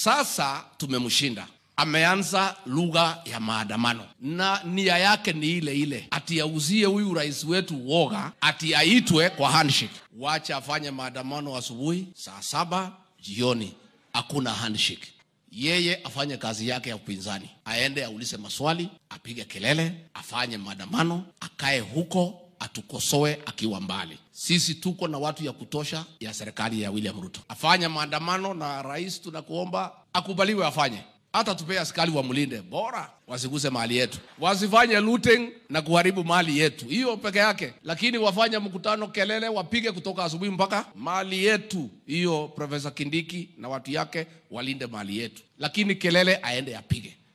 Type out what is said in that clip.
Sasa tumemshinda ameanza lugha ya maandamano na nia yake ni ile ile, ati auzie huyu rais wetu woga, ati aitwe kwa handshake. Wacha afanye maandamano asubuhi saa saba jioni, hakuna handshake. Yeye afanye kazi yake ya upinzani, aende aulize maswali, apige kelele, afanye maandamano, akae huko atukosoe akiwa mbali. Sisi tuko na watu ya kutosha ya serikali ya William Ruto. Afanye maandamano, na rais tunakuomba akubaliwe afanye hata tupee askari wamlinde, bora wasiguse mali yetu, wasifanye looting na kuharibu mali yetu, hiyo peke yake. Lakini wafanye mkutano, kelele, wapige kutoka asubuhi mpaka mali yetu hiyo. Profesa Kindiki na watu yake walinde mali yetu, lakini kelele aende apige.